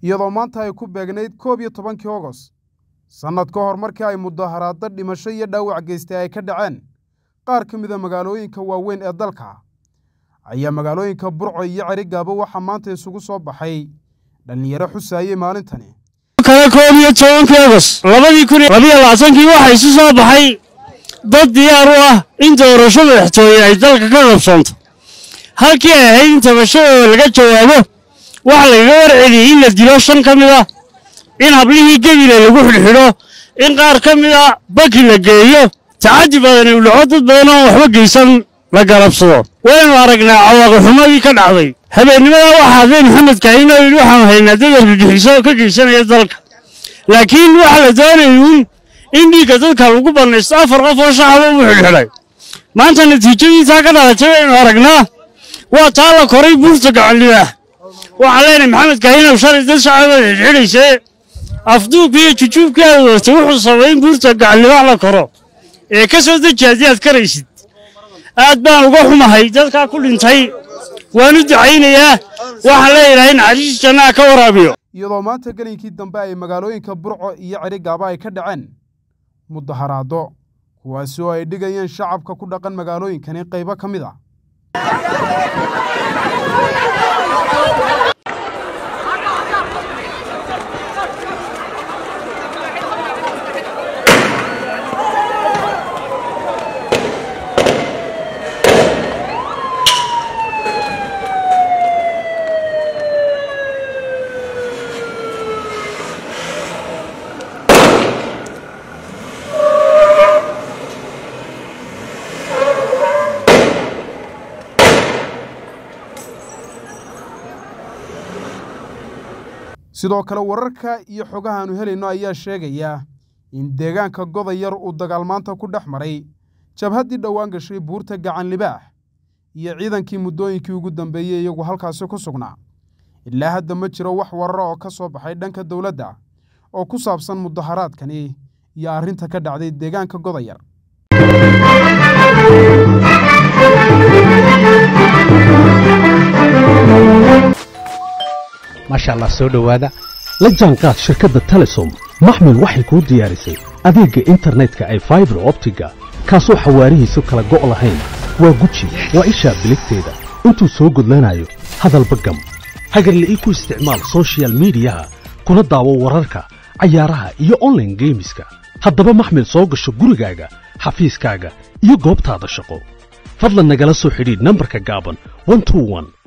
iyadoo maanta ay ku beegnayd koob iyo tobankii ogos sannad ka hor markii ay mudaharaaddo dhimasho iyo dhaawac geystay ay ka dhaceen qaar ka mida magaalooyinka waaweyn ee dalka ayaa magaalooyinka burco iyo cerigaaba waxaa maanta isugu soo baxay dhallinyaro xusaayey maalintani kale koob iyo tobankii ogos labadii kun labiyo labaatankii waxaa isu soo baxay dad diyaar u ah in doorasho madaxtooye ay dalka ka qabsoonto halkii ay ahayd in tabashadooda laga jawaabo waxaa lagaga warceliyey in la dilo shan ka mid a in hablihii gebile lagu xidhxidho in qaar ka mid a baki la geeyo tacaddi badani u dhaco dad badan oo waxba geysan la galabsado waynu aragnaa cawaaqixumadii ka dhacday habeennimada waxaa hadlay maxamed kaahin oo yidhi waxaanu haynaa dad argagixiso ka geysanaya dalka laakiin waxaa la doonayay uun in dhiigga dadka lagu bannaysto afar qof oo shacaba u xidhxidhay maanta natiijadiisaa ka dhalatay waynu aragnaa waa taa la koray buurta gacanlibaah waxaan leenahay maxamed kaahinow shalay dad shacaba xidhxidhaysee afduubkii iyo jujuubkii aad wadatay wuxuu sababay in buurta gacanlibaax la koro ee ka soo deji haddii aad karaysid aad baan uga xumahay dadkaa ku dhintay waan u ducaynayaa waxaan leeyahay naxariis jannaha ka waraabiyo iyadoo maanta gelinkii dambe ay magaalooyinka burco iyo cerigaaba ay ka dhaceen mudaharaaddo kuwaasi oo ay dhigayeen shacabka ku dhaqan magaalooyinkani qaybo ka mid ah sidoo kale wararka iyo xogahaanu helayno ayaa sheegaya in deegaanka godayar uu dagaalmaanta ku dhex maray jabhaddii dhowaan gashay buurta gacan libaax iyo ciidankii muddooyinkii ugu dambeeyey iyagu halkaasi ku sugnaa ilaa hadda ma jiro wax warara oo ka soo baxay dhanka dowladda oo ku saabsan mudaharaadkani iyo arrinta ka dhacday deegaanka godayar maasha allah soo dhowaada la jaanqaad shirkadda telesom maxmil waxay kuu diyaarisay adeegga internetka ay faibar optiga kaasoo xawaarihiisu kala go' lahayn waa guji waa ishaa biligteeda intuu soo gudlanayo hadalba gam hagarle ii ku isticmaal sochial midiyaha kuna daawo wararka cayaaraha iyo onlaine geemiska haddaba maxmil soo gasho gurigaaga xafiiskaaga iyo goobtaada shaqo fadlan nagala soo xidhiidh nambarka gaaban